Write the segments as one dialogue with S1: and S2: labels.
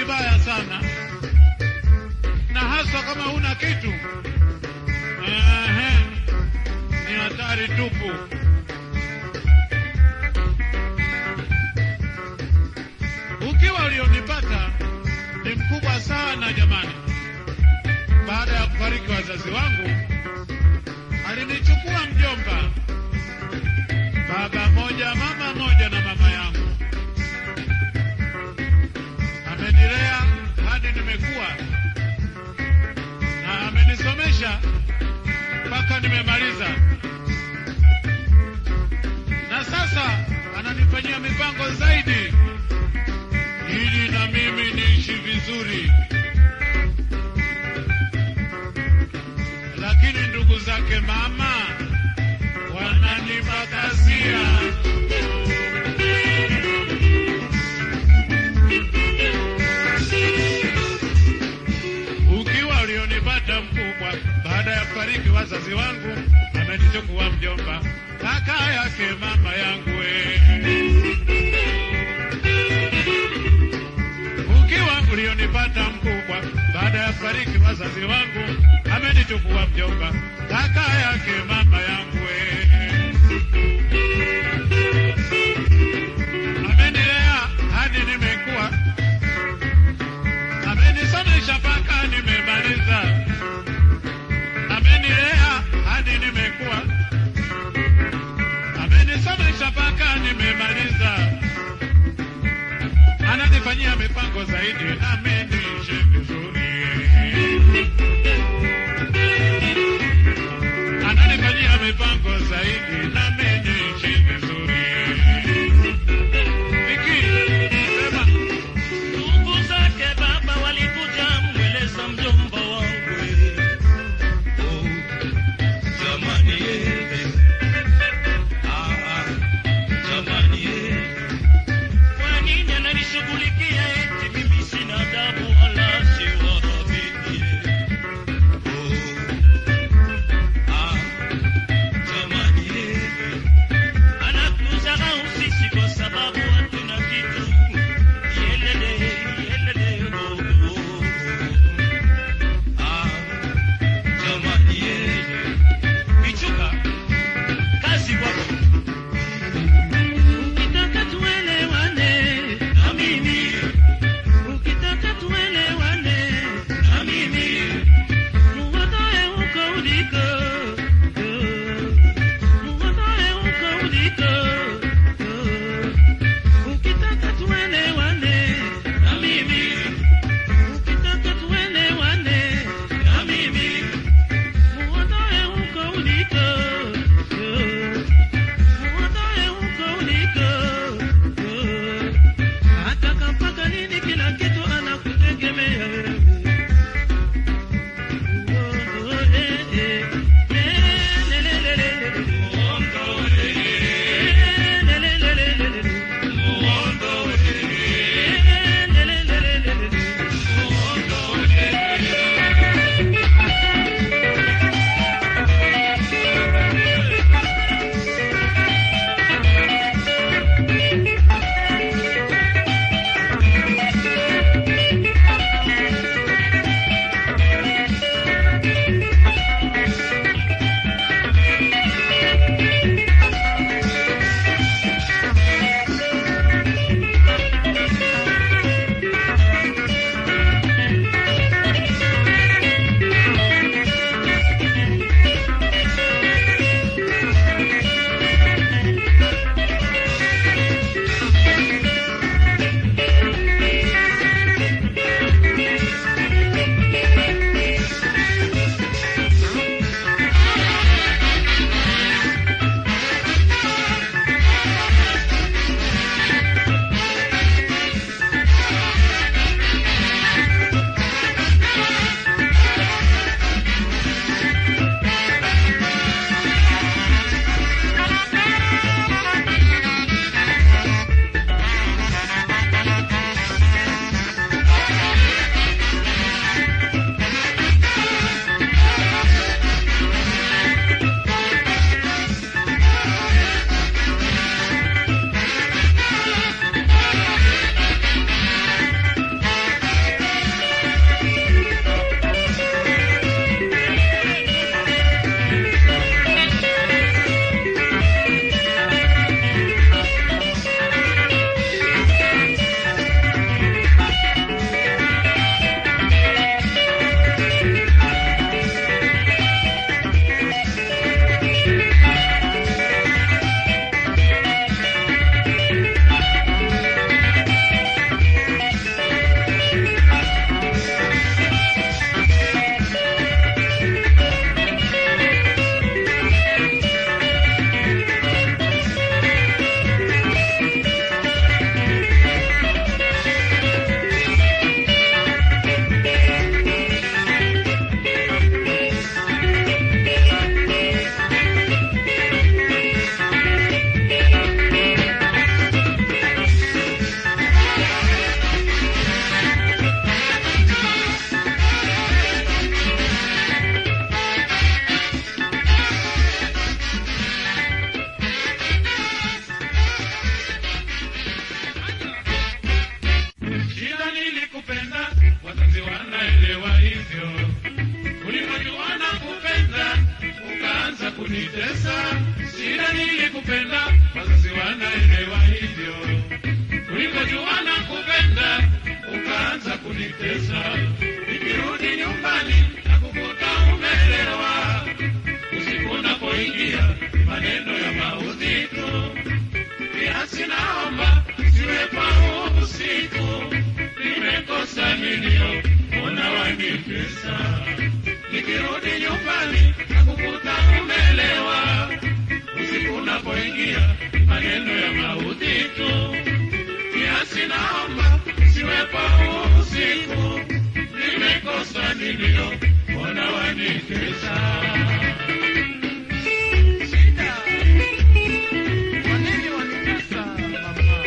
S1: vibaya sana, na hasa kama huna kitu. Ehe, ni hatari tupu. Ukiwa ulionipata ni mkubwa sana jamani. Baada ya kufariki wazazi wangu, alinichukua mjomba, baba moja, mama moja na mama yangu. Amenilea hadi nimekuwa na amenisomesha mpaka nimemaliza, na sasa ananifanyia mipango zaidi ili na mimi niishi vizuri. Lakini ndugu zake mama wananipakasia. Ukiwa ulionipata mkubwa, baada ya kufariki wazazi wangu, amenichukua mjomba, kaka yake mama yangu we. Ukiwa ulionipata mkubwa, baada ya kufariki wazazi wangu, amenichukua mjomba, kaka yake mama yangu we. Amenilea hadi nimekuwa, amenisomesha mpaka nimemaliza, amenilea hadi nimekuwa, amenisomesha mpaka nimemaliza ananifanyia mipango zaidi nami niishi vizuri. Ananifanyia mipango zaidi nami niishi vizuri. Viki, sema
S2: Ndugu zake baba walikuja mweleza mjomba wangu oh, jamani eh, ah, ah, jamani eh. Kwa nini ananishughulikia eti mimi sina adabu?
S1: kunitesa, shida nilikupenda, wazazi wanaelewa hivyo. Ulikojua na kupenda, ukaanza kunitesa. Nikirudi nyumbani na kukuta umelewa, usiku unapoingia maneno ya maudhi tu. Kiasi naomba siwe kwa usiku, nimekosa nilio mbona wanitesa. Nikirudi nyumbani na kukuta umelewa, usiku unapoingia maneno ya maudhi tu. Kiasi naomba siwe kwa usiku, nimekosa nilio mbona wanitesa.
S3: Shida. Kwa nini wanitesa mama?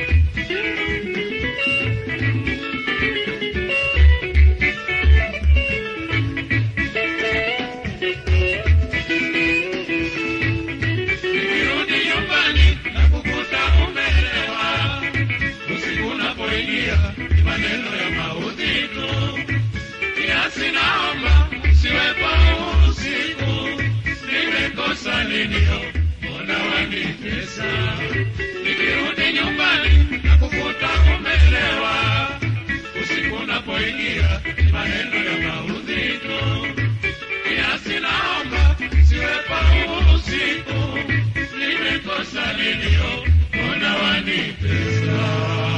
S1: Nikirudi nyumbani na kukuta umelewa, usiku unapoingia ni maneno ya maudhi tu. Kiasi naomba usiwe kwa usiku, nimekosa nilio mbona wanitesa. Nikirudi nyumbani na kukuta umelewa, usiku unapoingia ni maneno ya maudhi tu. Kiasi naomba siwe kwa usiku, nimekosa nilio mbona wanitesa.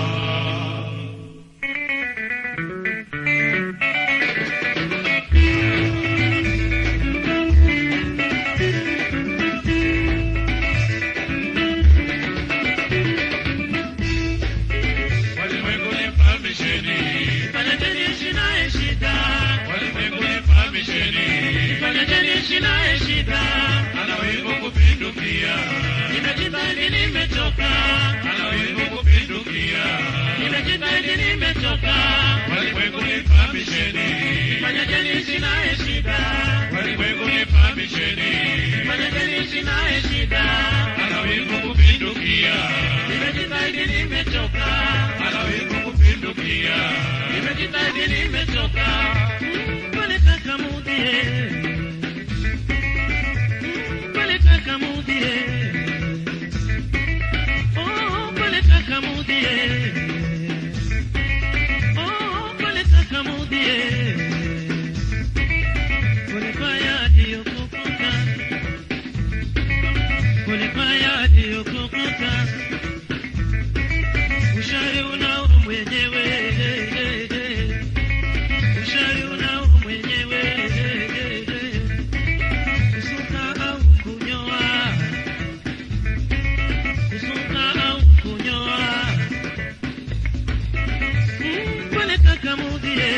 S1: Walimwengu nifahamisheni,
S2: Fanyeni ishi naye shida,
S1: walimwengu nifahamisheni,
S2: fanyeni ishi naye shida.
S1: ana wivu kupindukia,
S2: Nimejitahidi, nimechoka,
S1: ana wivu kupindukia.
S2: nimejitahidi, nimechoka.
S1: Walimwengu nifahamisheni,
S2: Fanyeni ishi naye shida,
S1: walimwengu nifahamisheni,
S2: fanyeni ishi naye shida.
S1: ana wivu kupindukia,
S2: Nimejitahidi, nimechoka,
S1: ana wivu kupindukia.
S2: nimejitahidi, nimechoka. Walitaka mudhie, walitaka mudhie, oh, walitaka mudhie, oh, walitaka mudhie. Kulifanya aliyokukuta, kulifanya aliyokukuta ushari unao mwenyewe, ushari unao mwenyewe, kusuka au kunyoa, kusuka au kunyoa, Mm, walitaka mudhie,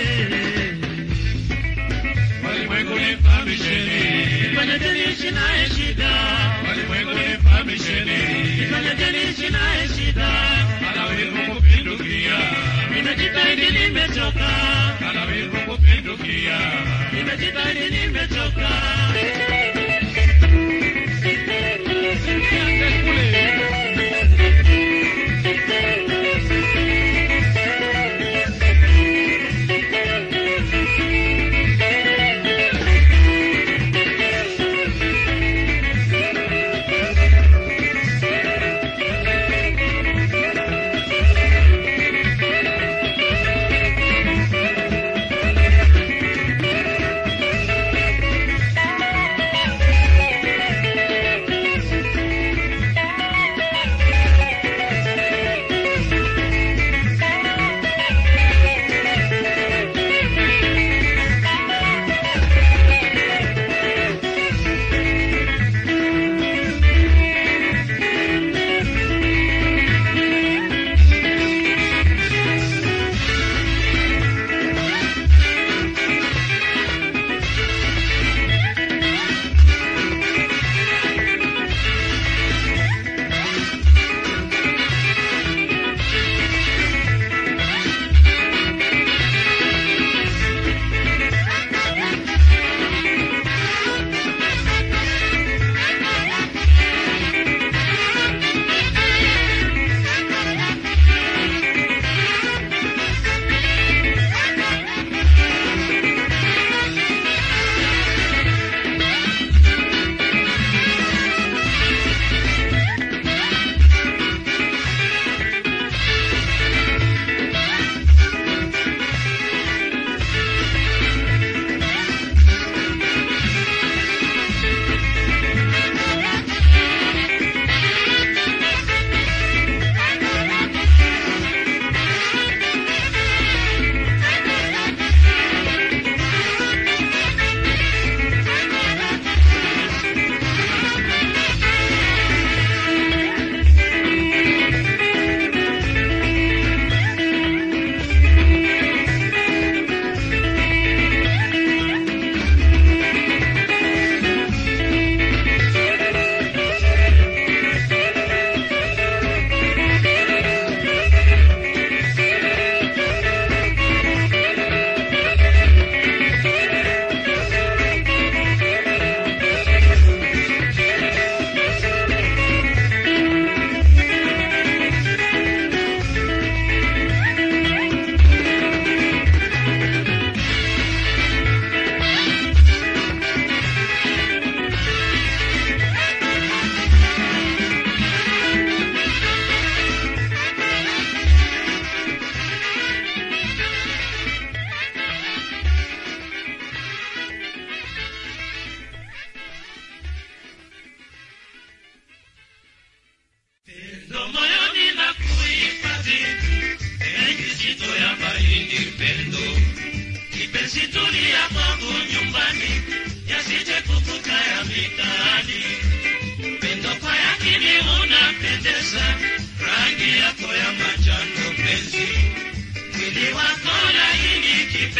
S1: Walimwengu nifahamisheni,
S2: fanya jenishi naye shida,
S1: walimwengu nifahamisheni,
S2: fanya jenishi naye shida,
S1: ana wivu kupindukia,
S2: nimejitahidi, nimechoka,
S1: ana wivu kupindukia.
S2: nimejitahidi, nimechoka.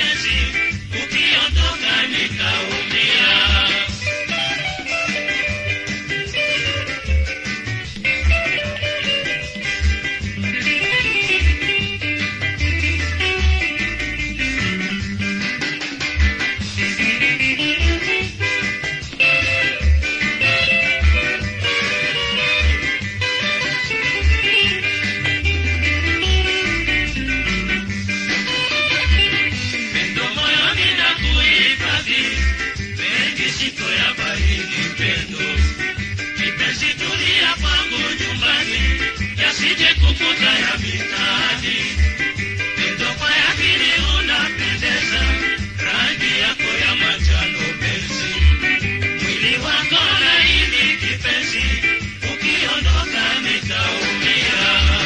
S2: kipenzi, ukiondoka nitaumia. Pendo moyoni na kuhifadhi, penzi siko ya baridi pendo. Kipenzi tulia kwangu nyumbani, yasije kukuta ya mitaani. Pendo kwa yakini unapendeza, rangi yako ya manjano penzi. Mwili wako laini kipenzi, ukiondoka nitaumia.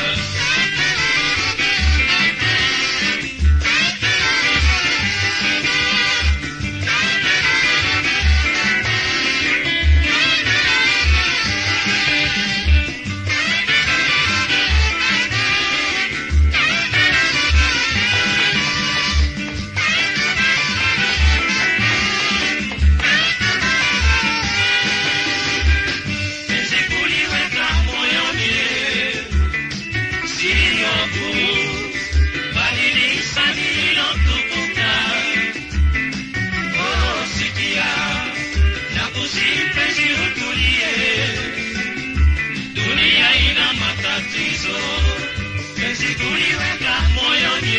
S2: Penzi kuliweka moyoni, sio kuu, bali ni hisani iliyotukuka. Oh, sikia, nakusihi penzi utulie, dunia ina matatizo. Penzi kuliweka moyoni,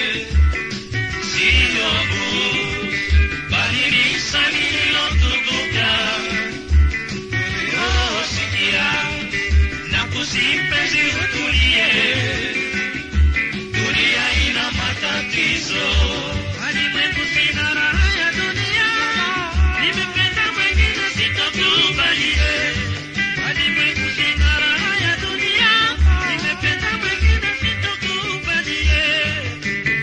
S2: sio kuu, bali ni hisani iliyotukuka. Oh, sikia, nakusihi penzi utulie, dunia ina matatizo. Walimwengu sina raha ya dunia, nimependa mwengine sitokubalie. Walimwengu sina raha ya dunia, nimependa mwengine sitokubalie.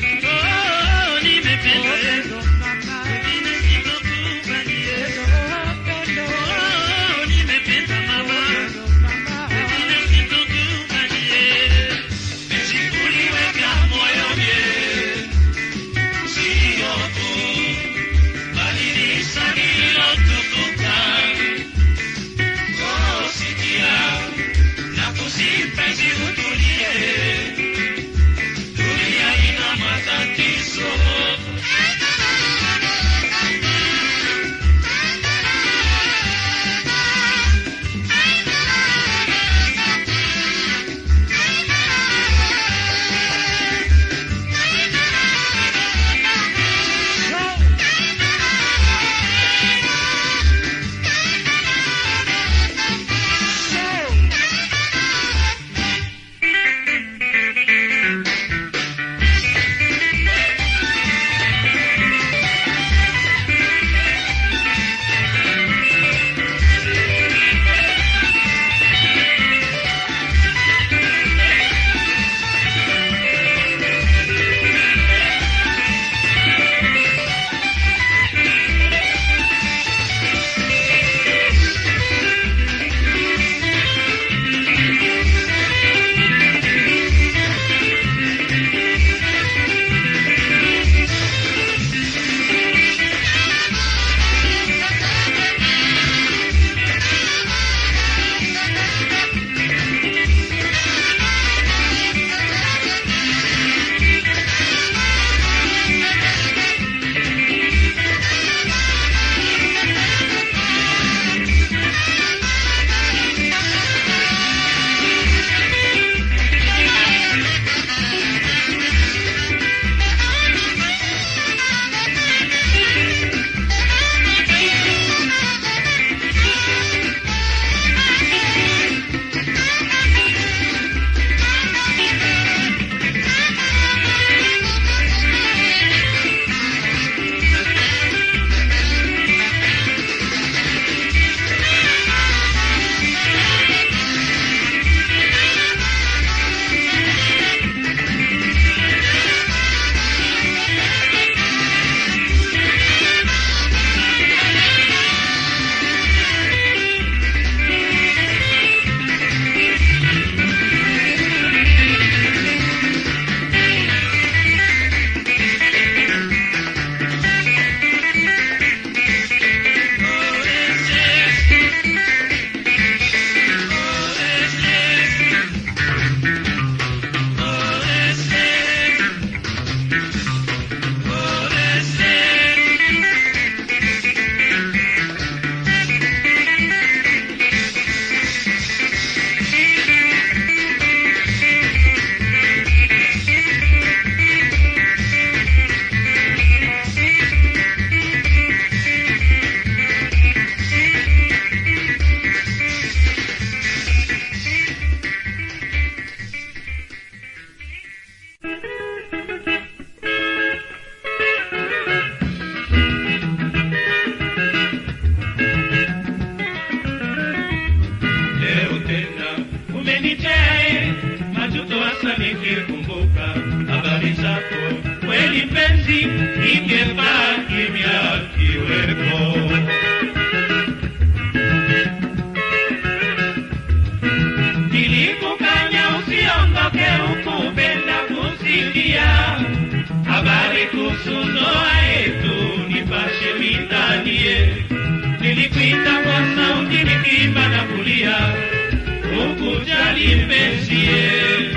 S2: ukujali mpenzie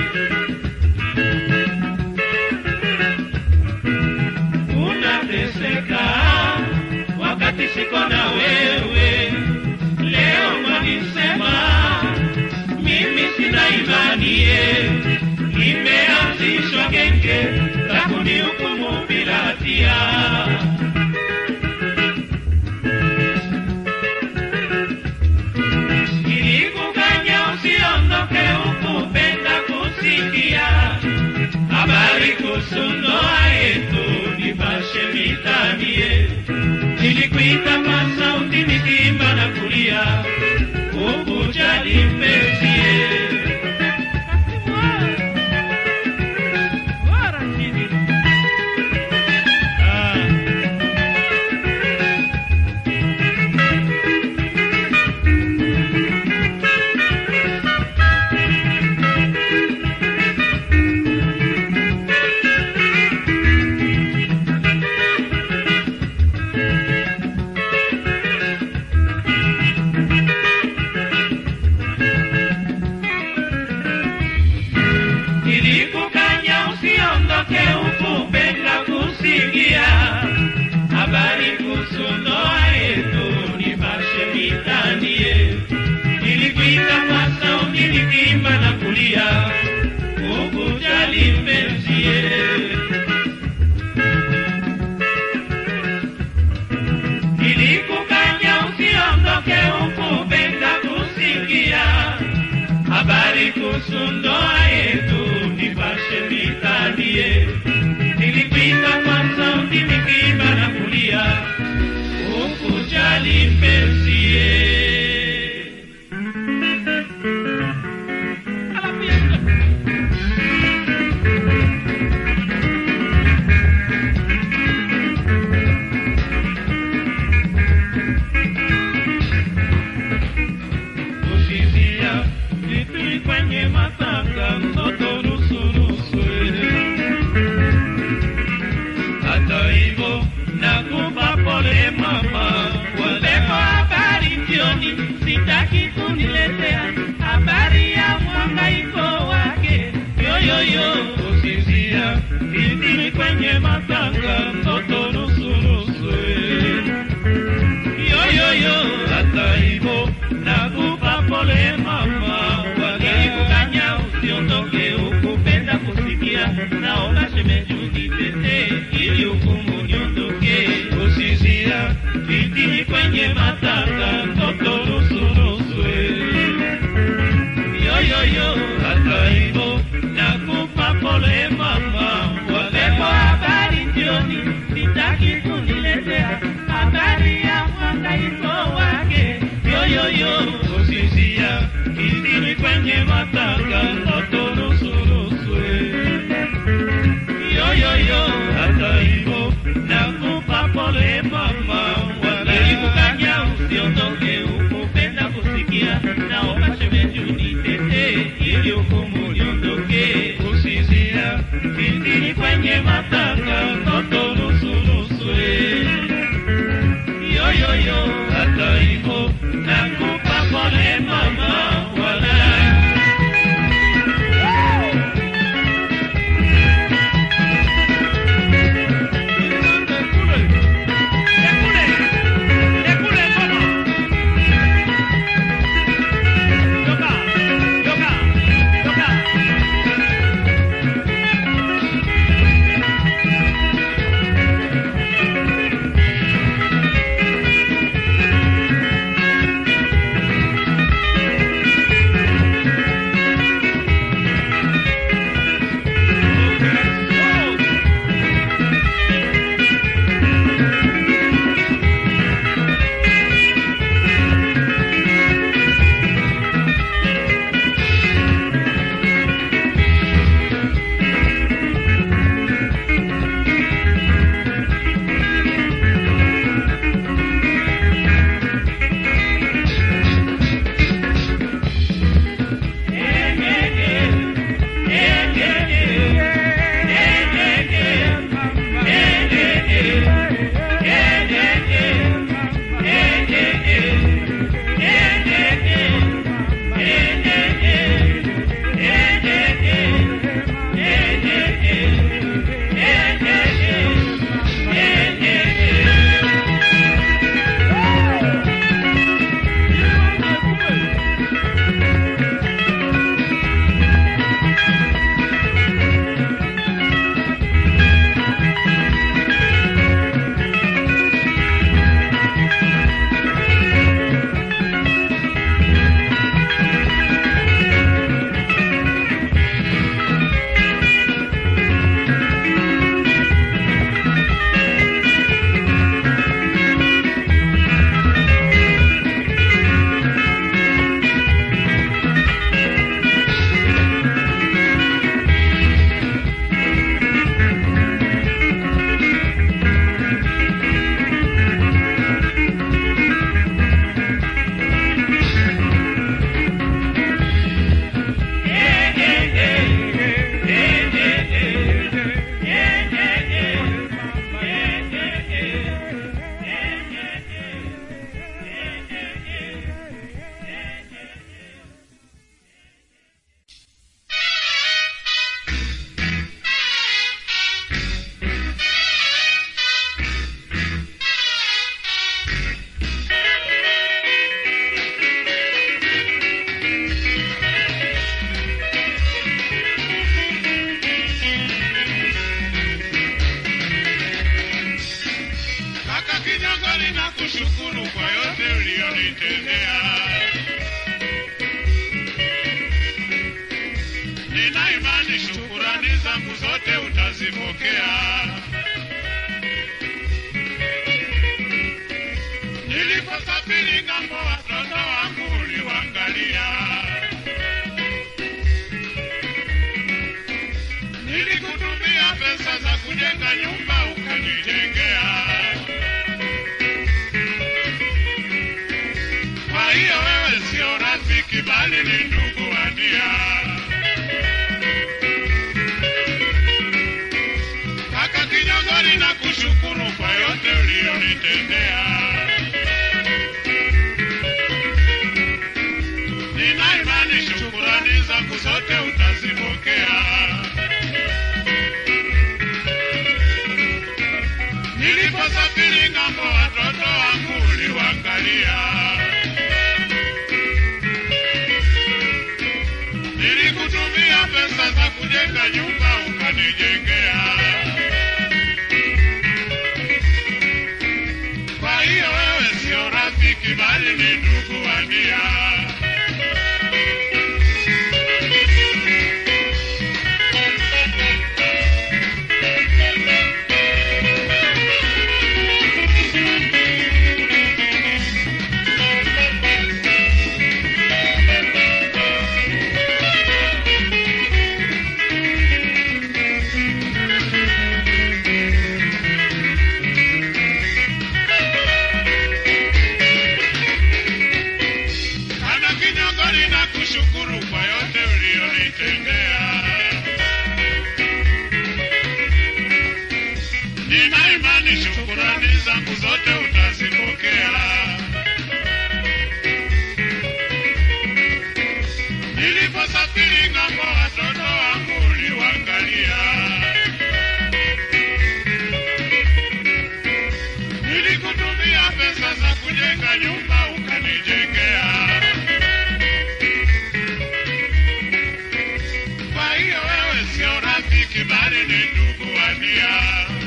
S2: unateseka wakati siko na wewe leo mwanisema mimi sina imanie imeanzishwa genge la kunihukumu bila hatia ilikukanya usiondoke ukupenda kusikia habari kuhusu ndoa yetu nipashe mitanie nilikuita kwa sauti nikiimba na kulia ukujali mpenzie Ah. Nilikukanya usiondoke ukupenda kusikia habari kuhusu ndoa yetu, nipashe mitanie. Nilikuita kwa sauti nikiimba na kulia, ukujali mpenzie. Nilikukanya usiondoke ukupenda kusikia habari kuhusu ndoa yetu nipashe mitanie. Nilipita kwa sauti nikiimba na kulia, ukujali mpenzie. Kusizia vitu kwenye matanga mtoto nusu nusu hata hivyo nakupa pole mama, walepo habari jioni, sitaki kuniletea habari ya mwangaiko wake yoyoyo, kusizia vitu kwenye matanga mtoto nusu nusu yoyoyo, hata hivyo nakupa pole mama, walikukanya usiondoke, ukupenda kusikia, naomba shemeji unitetee ili hukumu niondoke, usizia vitini kwenye matanga, mtoto nusu nusu yoyoyo, hata hivyo nakupa pole mama, walepo habari jioni, sitaki kuniletea habari ya mwangaiko wake yoyoyo, usizia kitini kwenye matanga, mtoto nusu nusu yoyoyo, hata hivyo nakupa pole mama, walikukanya usiondoke, ukupenda kusikia, naomba shemeji unitetee ili hukumu niondoke, usizia kitini kwenye matanga, mtoto nusu nusu yoyoyo, hata hivyo nakupa pole mama, wala Yoga, yoga, yoga.
S1: utazipokea. Niliposafiri ng'ambo, watoto wangu uliwangalia. Nilikutumia pesa za kujenga nyumba, ukanijengea. Kwa hiyo wewe sio rafiki, bali ni ndugu wa nia. Kaka Kinyongori, na kushukuru kwa yote uliyonitendea. Nina imani shukurani zangu zote utazipokea. Niliposafiri ng'ambo, watoto wangu uliwangalia. Nilikutumia pesa za kujenga nyumba, ukanijengea. Kwa hiyo wewe sio rafiki, bali ni ndugu wa nia. Kana Kinyongori, na kushukuru kwa yote uliyonitendea. Nina imani shukurani zangu zote utazipokea. Niliposafiri ng'ambo, watoto wangu uliwangalia. Nilikutumia pesa za kujenga nyumba, ukanijengea. Kwa hiyo wewe sio rafiki, bali ni ndugu wa nia.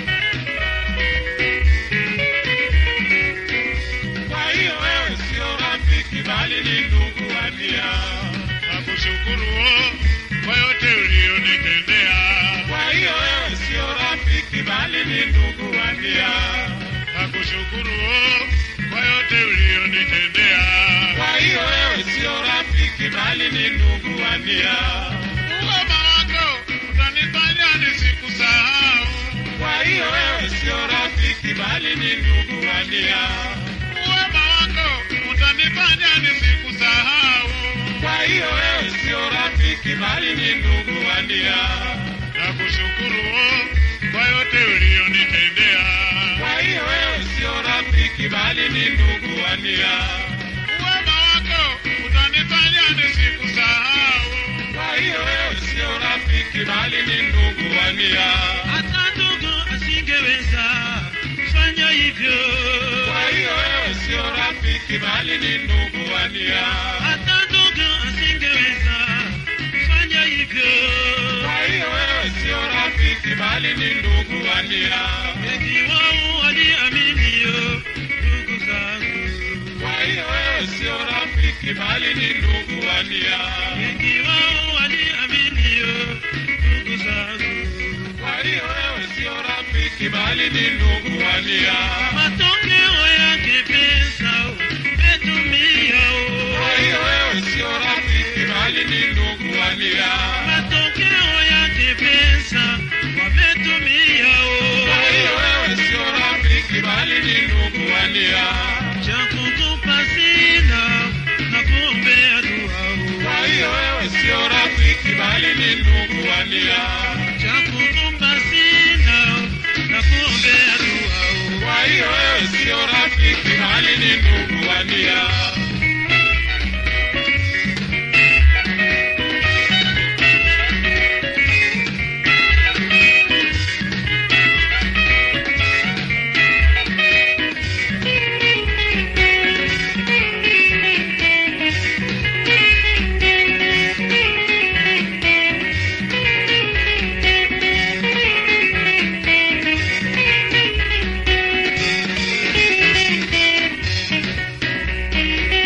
S1: Kwa hiyo wewe sio rafiki, bali ni ndugu wa nia. Nakushukuru oh, kwa yote uliyonitendea. Kwa hiyo wewe sio rafiki, bali ni ndugu wa nia. Nakushukuru oh, kwa yote uliyonitendea. Kwa hiyo wewe sio rafiki, bali ni ndugu wa nia. Uwema wako utanifanya nisikusahau. Kwa hiyo wewe sio rafiki, bali ni ndugu wa nia. Uwema wako utanifanya nisikusahau. Kwa hiyo wewe sio rafiki, bali ni ndugu wa nia. Nakushukuru oh, kwa yote uliyonitendea. Kwa hiyo wewe sio rafiki, bali ni ndugu wa nia. Uwema wako utanifanya nisikusahau. Kwa hiyo wewe sio rafiki, bali ni ndugu wa nia.
S2: hata ndugu asingeweza kufanya hivyo.
S1: Kwa hiyo wewe sio rafiki, bali ni ndugu wa nia.
S2: Hata ndugu asingeweza kufanya hivyo.
S1: Kwa hiyo wewe sio rafiki, bali ni ndugu wa nia.
S2: Wengi wao waliaminio ndugu zangu,
S1: Kwa hiyo wewe sio rafiki, bali ni ndugu wa nia.
S2: wengi wao waliaminio ndugu zangu.
S1: Kwa hiyo wewe sio rafiki, bali ni ndugu wa nia.
S2: Matokeo yake pesa umetumia
S1: Kwa hiyo wewe sio rafiki, bali ni ndugu wa nia.
S2: matokeo yake pesa wametumia
S1: Kwa hiyo wewe sio rafiki, bali ni ndugu wa nia.
S2: cha kukupa sina na kuombea dua
S1: Kwa hiyo wewe sio rafiki, bali ni ndugu wa nia.
S2: cha kukupa sina na kuombea dua
S1: Kwa hiyo wewe sio rafiki, bali ni ndugu wa nia.
S2: Thank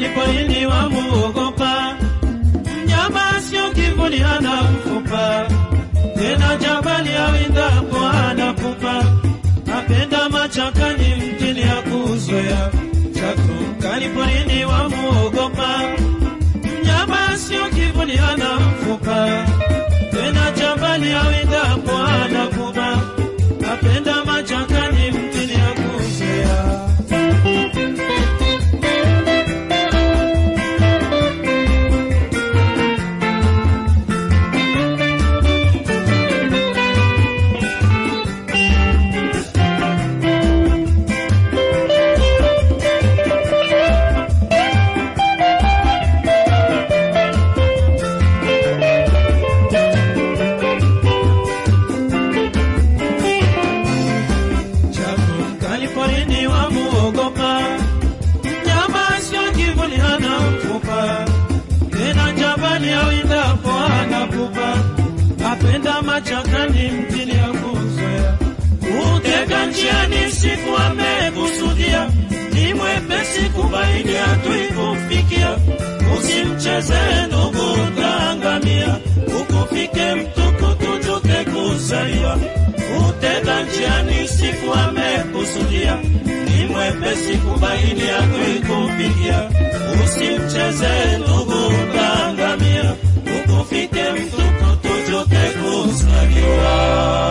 S2: mkali porini wamuogopa, mnyama sio kivuli hana mfupa, tena jabali awindapo hana pupa, apenda machakani mjini ya kuzoea, chatu mkali porini wamuogopa, mnyama sio kivuli hana mfupa, tena jabali awindapo hana pupa, apenda machakani mjini ya kuzoea. Chaku mkali porini wamuogopa, mnyama sio kivuli hana mfupa, tena jabali awindapo hana pupa, apenda machakani mjini ya kuzoea, utega njiani siku amekusudia, ni mwepesi kubaini hatui kumfikia, usimcheze ndugu utaangamia, ukufike mtukutu tuke kuzaliwa utega njiani siku amekusudia, ni mwepesi kubaini adui kufikia. Usimcheze ndugu utaangamia, ukufike mtukutu tuke kuzaliwa.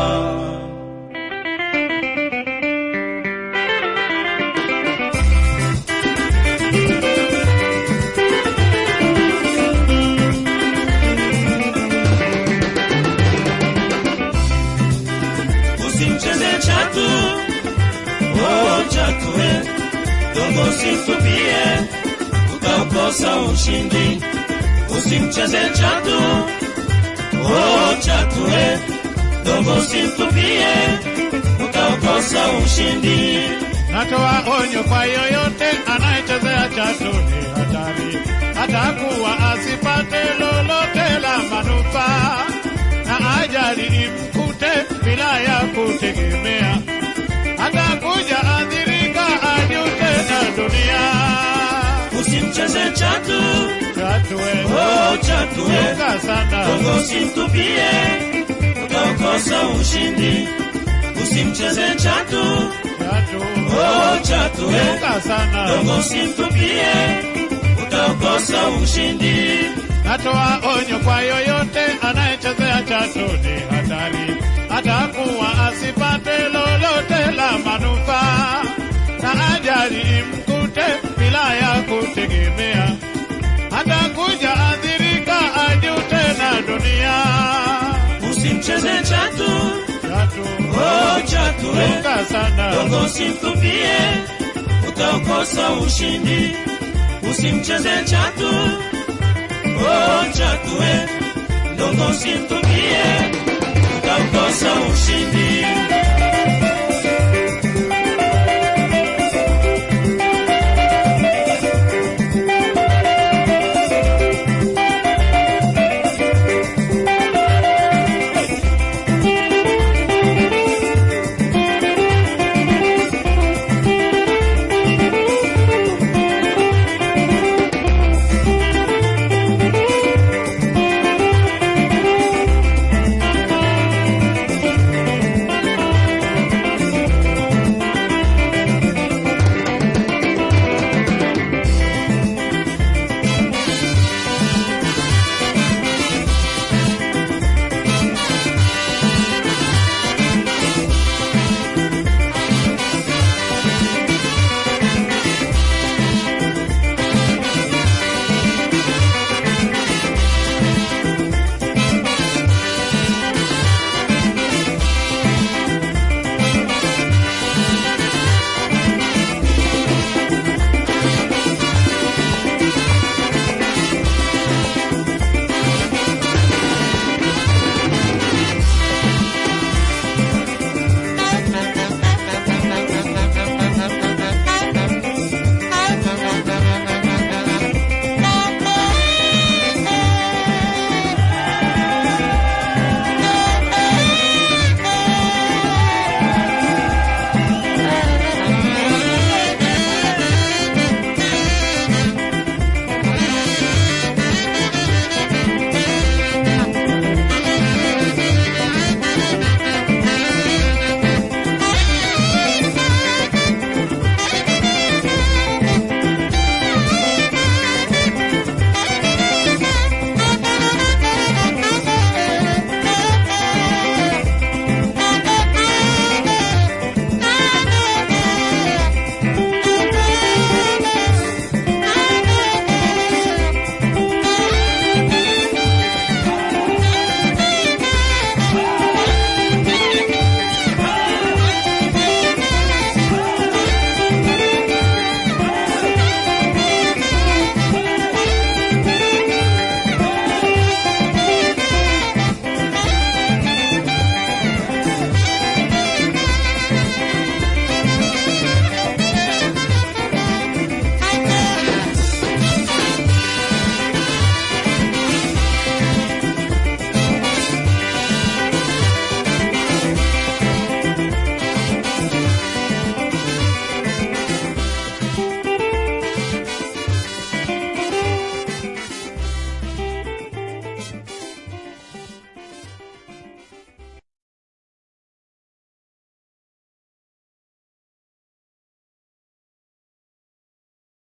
S2: usimcheze chatu oh chatu eh dogo usitupie utaukosa ushindi usimcheze chatu oh chatu eh dogo usitupie utaukosa ushindi
S1: Natoa onyo kwa yoyote anayechezea chatu ni hatari, atakuwa asipate lolote la manufaa, na ajali imkute bila ya kutegemea, atakuja adhirika ajute na dunia.
S2: usimcheze chatu
S1: Chatu we,
S2: oh chatu eh
S1: chunga sana,
S2: dogo usimtupie utaukosa ushindi usimcheze chatu
S1: chatu,
S2: oh chatu eh
S1: chunga sana.
S2: dogo usimtupie utaukosa ushindi
S1: Natoa onyo kwa yoyote anayechezea chatu ni hatari, atakuwa asipate lolote la manufaa, na ajali imkute bila ya kutegemea, atakuja adhirika ajute na dunia.
S2: usimcheze chatu
S1: Chatu
S2: oh chatu eh
S1: chunga sana,
S2: dogo usimtupie utaukosa ushindi usimcheze chatu oh chatu eh dogo usimtupie utaukosa ushindi